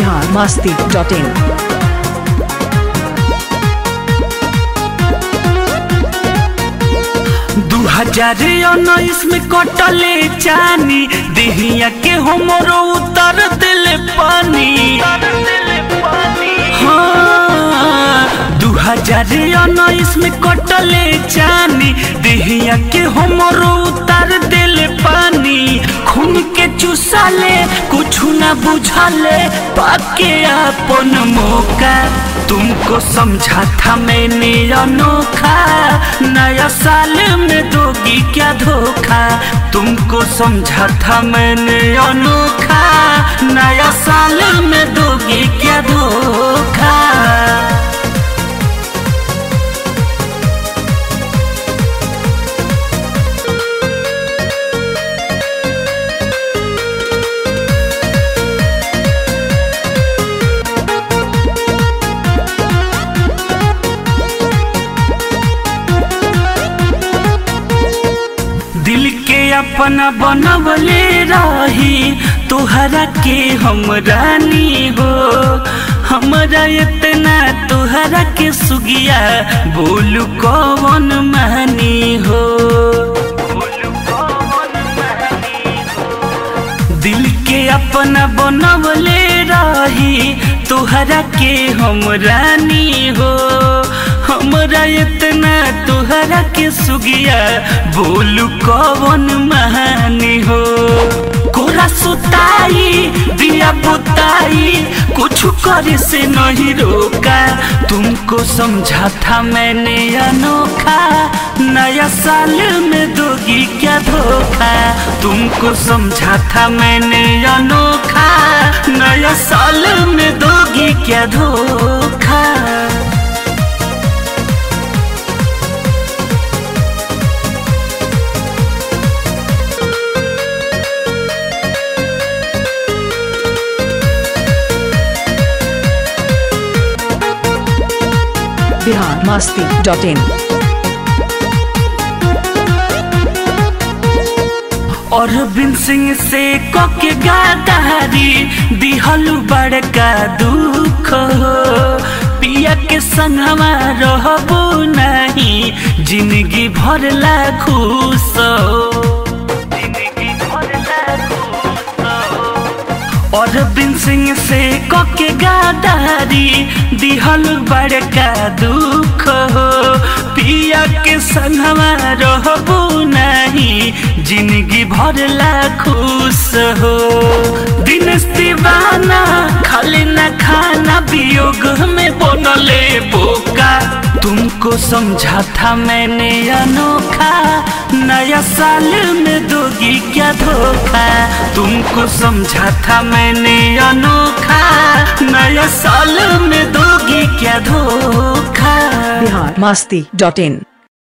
Bihar Masti dot in दू हजार उन्नीस में कटले चानी देहिया के हमरो उतर दिले पानी हाँ दू हजार उन्नीस में कटले चानी देहिया के हमरो उतर दिले पानी खून के चुसाले कुछ ना बुझाले पाके अपन मौका तुमको समझा था मैंने अनोखा नया साल में दोगी क्या धोखा तुमको समझा था मैंने अनोखा नया साल में दोगी क्या धोखा दिल के अपना बनवले रही तुहरा के हम रानी हो हमरा इतना तुहरा के सुगिया बोलू कौन मानी हो दिल के अपना बनवले रही तुहरा के हम रानी हो हमरा इतना तुहरा के सुगिया बोलू कौन महानी हो कोरा सुताई दिया बुताई कुछ करे से नहीं रोका तुमको समझा था मैंने अनोखा नया साल में दोगी क्या धोखा तुमको समझा था मैंने अनोखा नया साल में दोगी क्या धोखा बिहार मस्ती डॉट इन और बिन सिंह से कोके गादारी दिहलु बड़का दुख हो पिया के संगवा रहबो नहीं जिंदगी भर ला खुश हो जिंदगी भर ला खुश हो और बिन सिंह से कोके गादारी दिहल बड़का दुख हो पिया के संगवा रहबो नहीं जिंदगी भर ला खुश हो दिन दीवाना खाली न खाना वियोग में बनले बोका तुमको समझा था मैंने अनोखा नया साल में दोगी क्या धोखा तुमको समझा था मैंने अनोखा नया साल में दोगी क्या धोखा बिहार मस्ती डॉट इन